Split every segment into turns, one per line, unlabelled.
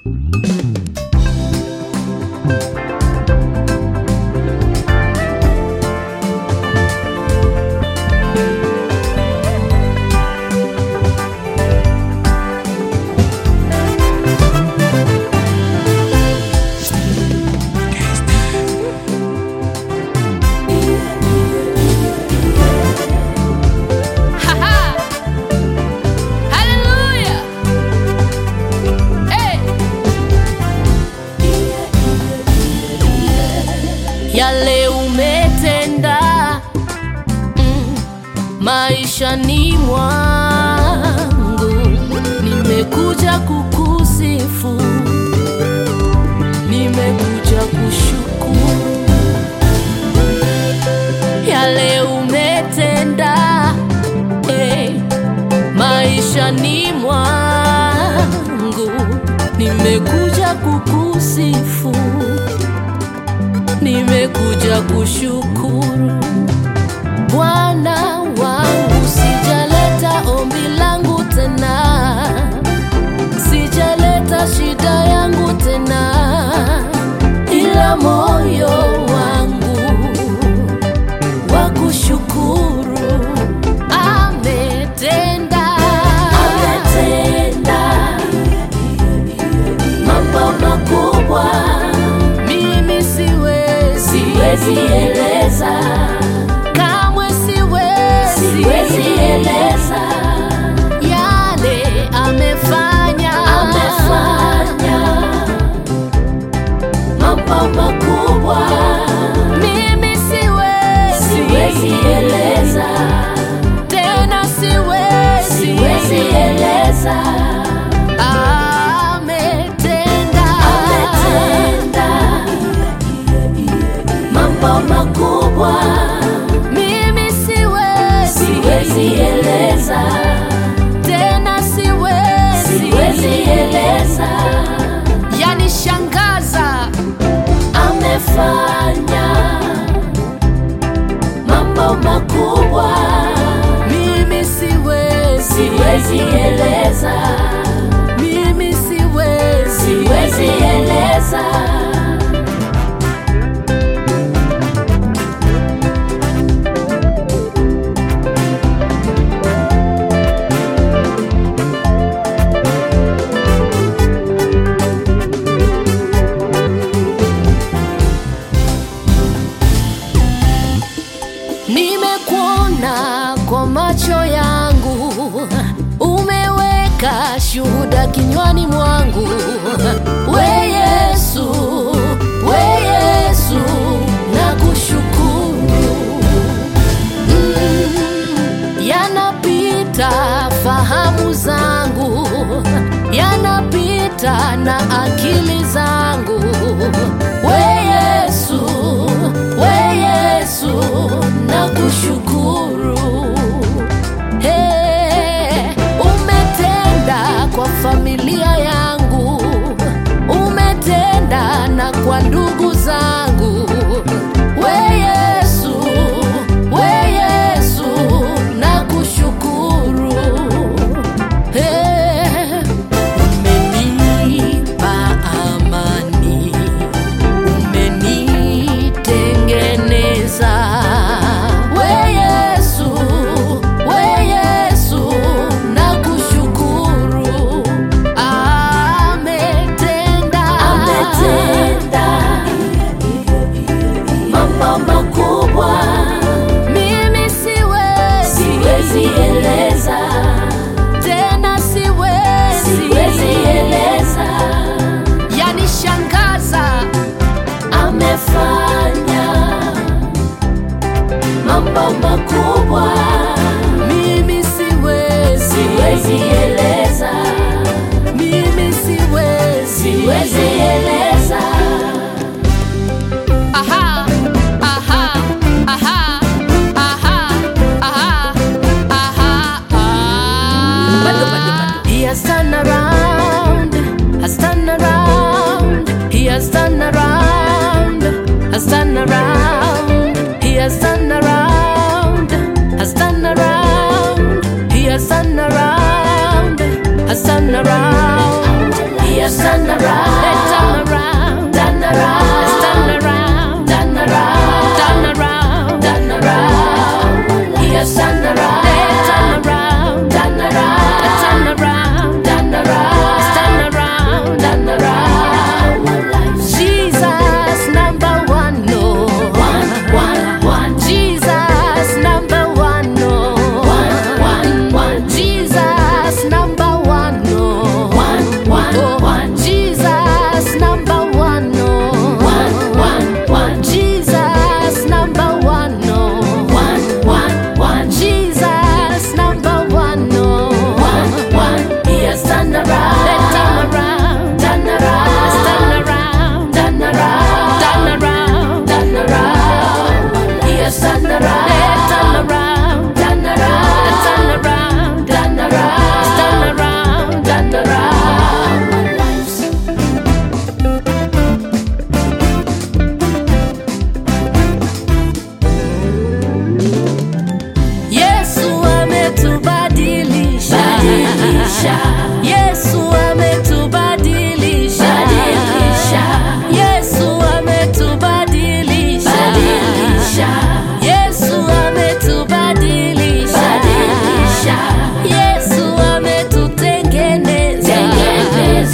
Haha. Hallelujah. Hey. Yale umetenda mm, maishani mwangu, nimekuja kukusifu, nimekuja kushukuru yale umetenda hey, maishani mwangu, nimekuja kukusifu, nimekuja kushukuru Bwana wangu, sijaleta ombi langu tena, sijaleta shida yangu tena, ila moyo wangu wa kushukuru ametenda, ametenda mambo makubwa, mimi siwezi, siwezi eleza, kamwe siwezi, siwezi eleza yale amefanya, amefanya mambo makubwa, mimi siwezi, siwezi eleza tena, siwezi, siwezi eleza. Ametenda, ametenda mambo makubwa, mimi siwezi, siwezi eleza tena, siwezi, siwezi eleza yanishangaza amefanya mambo makubwa, mimi siwezi, siwezi eleza, mimi siwezi, siwezi eleza. Nimekuona kwa macho yangu, umeweka shuhuda kinywani mwangu. We Yesu, we Yesu, nakushukuru. Mm, yanapita fahamu zangu, yanapita na akili zangu. We Yesu, we Yesu, nakushukuru. Hey, umetenda kwa familia yangu, umetenda na kwa ndugu zangu. We Yesu, we Yesu, nakushukuru. Hey, umenipa amani, umenitengeneza. We Yesu, we Yesu, nakushukuru. Ametenda, ametenda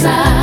kanisa